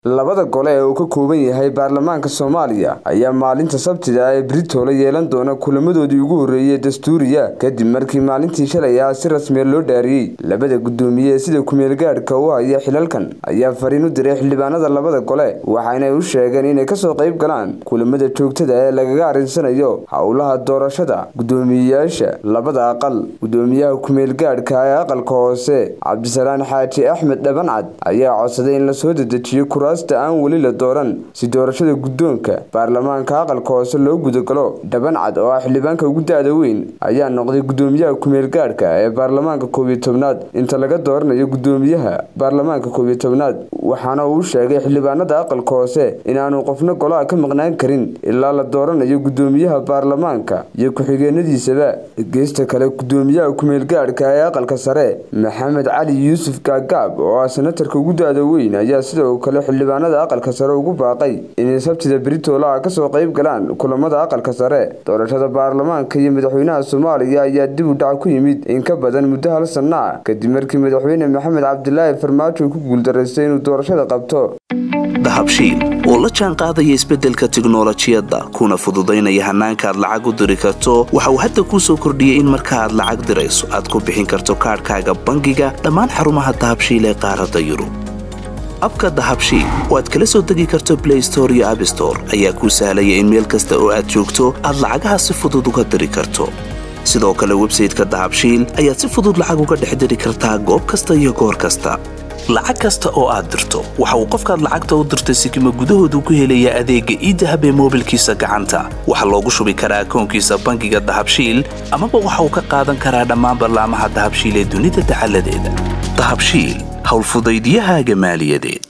labada gole ee uu ka kooban yahay baarlamaanka soomaaliya ayaa maalinta sabtida ee britoole yeelan doona kulamadoodii ugu horreeyey dastuuriya kadib markii maalintii shalay ah si rasmiya loo dhaariyey labada guddoomiye ee sida kumeelgaadhka u haya xilalkan ayaa fariin u diray xildhibaanada labada gole waxaanay u sheegeen inay kasoo qayb galaan kulamada joogtada ee lagaga arrinsanayo howlaha doorashada guddoomiyeyaasha labada aqal guddoomiyaha kumeelgaadhka ee aqalka hoose cabdisalaan xaaji axmed dhabancad ayaa codsaday in lasoo dedejiyo kuraasta aan weli la dooran si doorashada guddoonka baarlamaanka aqalka hoose loo gudagalo dhabancad oo ah xildhibaanka ugu da-da weyn ayaa noqday guddoomiyaha kumeelgaadhka ee baarlamaanka koobiyo tobnaad inta laga dooranayo guddoomiyaha baarlamaanka koobiyo tobnaad waxaana uu sheegay xildhibaanada aqalka hoose inaanu qofna golaha ka maqnaan karin ilaa la dooranayo guddoomiyaha baarlamaanka iyo ku-xigeenadiisaba geesta kale guddoomiyaha kumeelgaadhka ee aqalka sare maxamed cali yuusuf gaagaab oo ah senatarka ugu da-da weyn ayaa sidoo kale xildhibaanada aqalka sare ugu baaqay inay sabtida britoolaha kasoo qayb galaan kulamada aqalka sare doorashada baarlamaanka iyo madaxweynaha soomaaliya ayaa dib u dhac ku yimid in ka badan muddo hal sanno ah kadib markii madaxweyne maxamed cabdilaahi farmaajo ku guuldaraystay inuu doorashada qabto dahabshiil oo la jaan qaadaya isbeddelka tiknolojiyadda kuna fududaynaya hannaanka aad lacag u diri karto waxa uu hadda kuu soo kordhiyey in marka aad lacag dirayso aad ku bixin karto kaadhkaaga bangiga dhammaan xarumaha dahabshiil ee qaaradda yurub abka dahabshiil oo aad kala soo degi karto blay store iyo abstore ayaa kuu sahlaya in meel kasta oo aad joogto aad lacagaha si fudud uga diri karto sidoo kale websayteka dahabshiil ayaad si fudud lacag uga dhex diri kartaa goob kasta iyo goor kasta lacag kasta oo aad dirto waxa uu qofkaad lacagta u dirtay sikima gudahoodu ku helayaa adeegga iidahab ee moobilkiisa gacanta waxaa loogu shubi karaa akoonkiisa bangiga dahabshiil amaba waxa uu ka qaadan karaa dhammaan ballaamaha dahabshiil ee dunida dacaladeeda dahabshiil howlfudaydiyahaaga maaliyadeed